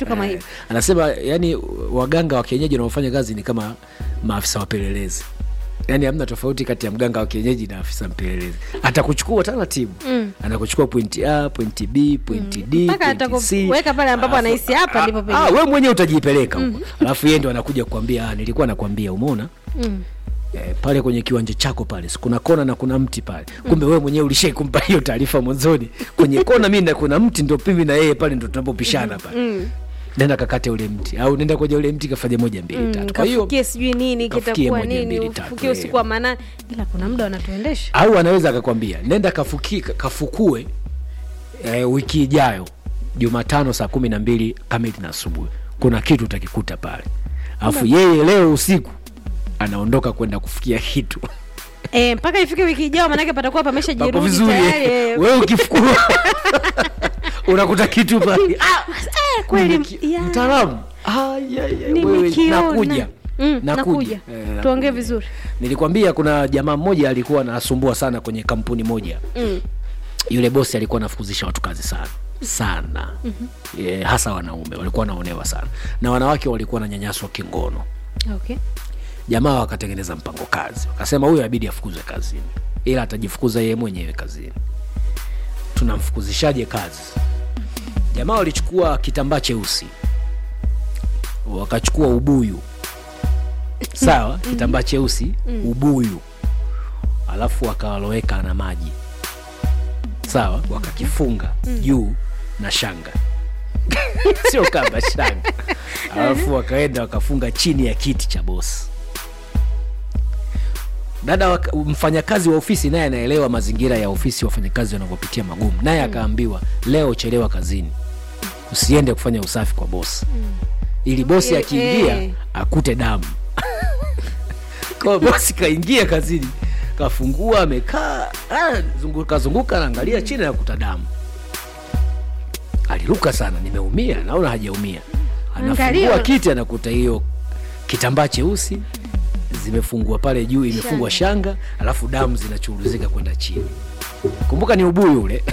vitu kama hivyo anasema yani waganga wa kienyeji wanaofanya kazi ni kama maafisa wapelelezi yaani hamna tofauti kati ya mganga wa kienyeji na afisa mpelelezi atakuchukua taratibu mm. anakuchukua pointi a pointi b pointi d Mpaka pointi atakuweka pale ambapo Alafu- anahisi hapa Ah, ndipo ah, penye. ah, we mwenyewe utajipeleka huko alafu yeye ndo anakuja kukwambia "Ah, nilikuwa nakwambia umeona mm. eh, pale kwenye kiwanja chako pale si kuna kona na kuna mti pale kumbe wewe mwenyewe ulishai kumpa hiyo taarifa mwanzoni kwenye kona mi na kuna mti ndo pimi na yeye pale ndo tunapopishana pale Mm. nenda kakate ule mti au nenda kwenye ule mti kafanye moja mbili Mm, tatu kwa hiyo kafukie sijui nini kafukie kitakuwa moja, nini mbili, tatu, ufukie eh. usiku wa manane ila kuna muda wanatuendesha au anaweza akakwambia nenda kafuki, kafukue eh, wiki ijayo jumatano saa kumi na mbili kamili na asubuhi kuna kitu utakikuta pale alafu yeye leo usiku anaondoka kwenda kufukia kitu Eh, mpaka ifike wiki ijao manake patakuwa pako pameshajirudi vizuri tayari eh. eh. wewe ukifukua unakuta kitu pale ah, Eh, kweli nimeki- ya. mtaalamu Ah, ya, ya, wewe, Nimekiona. nakuja Mm, nakuja nakuja. Eh, tuongee nakuja. vizuri nilikwambia kuna jamaa mmoja alikuwa anasumbua sana kwenye kampuni moja mm. yule bosi alikuwa anafukuzisha watu kazi sana sana mm-hmm. e, hasa wanaume walikuwa wanaonewa sana na wanawake walikuwa wananyanyaswa kingono okay. jamaa wakatengeneza mpango kazi wakasema huyu abidi afukuzwe kazini ila atajifukuza yeye mwenyewe kazini tunamfukuzishaje kazi jamaa walichukua kitambaa cheusi wakachukua ubuyu sawa kitambaa cheusi ubuyu alafu wakawaloweka na maji sawa wakakifunga juu na shanga sio kamba shanga alafu wakaenda wakafunga chini ya kiti cha bosi dada waka- mfanyakazi wa ofisi naye anaelewa mazingira ya ofisi wafanyakazi wanavyopitia magumu naye akaambiwa leo chelewa kazini usiende kufanya usafi kwa bosi ili bosi Eh, akiingia eh. akute damu kwa bosi kaingia kazini kafungua amekaa ah, zunguka zunguka anaangalia chini nakuta damu aliruka sana nimeumia naona hajaumia anafungua Angalia. kiti anakuta hiyo kitambaa cheusi zimefungwa pale juu imefungwa shanga alafu damu zinachuruzika kwenda chini kumbuka ni ubuyu ule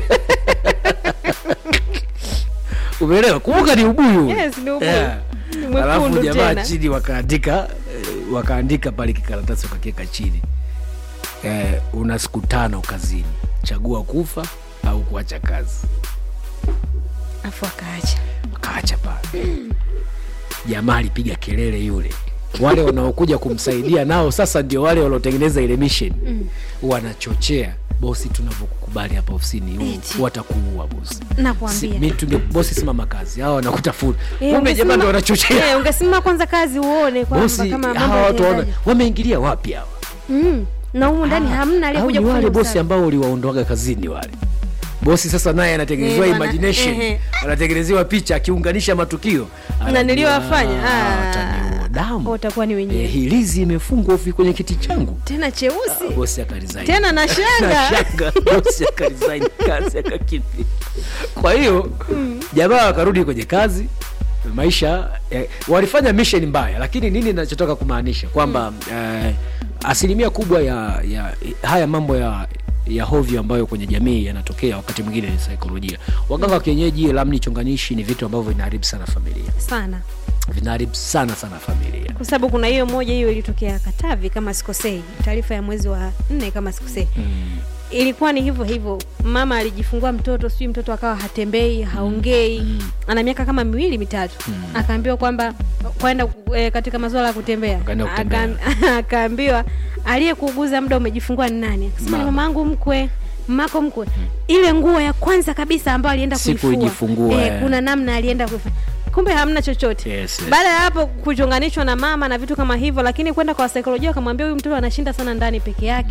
umeelewa kumbuka ni ubuyu ule. Yes, ni ubuyu. Yeah. Ni mwekundu alafu jamaa tena. chini wakaandika eh, wakaandika pale kikaratasi wakakieka chini eh, una siku tano kazini chagua kufa au kuacha kazi afu akaacha akaacha pale jamaa alipiga kelele yule wale wanaokuja kumsaidia nao sasa ndio wale waliotengeneza ile mission wanachochea bosi tunavyokukubali hapa ofisini huu, Eti. watakuua bosi nakwambia Si- mi tunge bosi simama kazi hawa wanakutafuta Eh, kumbe jamaa ungesimama- ndio wanachochea Eh, ungesimama kwanza kazi uone kwamba bosi kama mambo hawa watu waona yataendaje. wameingilia wapi hawa mm. na humu ndani hamna au aliyekuja ni wale kufanya bosi usafi. ambao uliwaondoaga kazini wale bosi sasa naye anatengenezewa Eh, bana, imagination ehe. anatengenezewa picha akiunganisha matukio na Anajua, niliyowafanya "Ah, wataniua damu utakuwa ni wenyewe Eh, hilizi imefungwa hivi kwenye kiti changu tena Ah, cheusi bosi akarizaini tena na na shanga shanga bosi akarizaini kazi akakimbia kwa hiyo jamaa wakarudi kwenye kazi maisha eh, walifanya mission mbaya lakini nini nachotoka kumaanisha kwamba eh, asilimia kubwa ya, ya haya mambo ya ya hovyo ambayo kwenye jamii yanatokea wakati mwingine ni saikolojia waganga wa kienyeji lamni chonganishi ni vitu ambavyo vinaharibu sana familia sana vinaharibu sana sana familia kwa sababu kuna hiyo moja hiyo ilitokea katavi kama sikosei taarifa ya mwezi wa nne kama sikosei mm. ilikuwa ni hivyo hivyo mama alijifungua mtoto sijui mtoto akawa hatembei haongei Mm. ana miaka kama miwili mitatu Mm. akaambiwa kwamba kwenda e, katika masuala ya kutembea Akaenda kutembea. Aka- akaambiwa aliyekuuguza muda umejifungua ni nani akasema ni Mama. mamangu mkwe mmako mkwe ile nguo ya kwanza kabisa ambayo alienda Siku kuifua ijifungua, eh, eh. kuna namna alienda kuifanya kumbe hamna chochote Yes, yes. baada ya hapo kuchonganishwa na mama na vitu kama hivyo lakini kwenda kwa saikolojia wakamwambia huyu mtoto anashinda sana ndani peke yake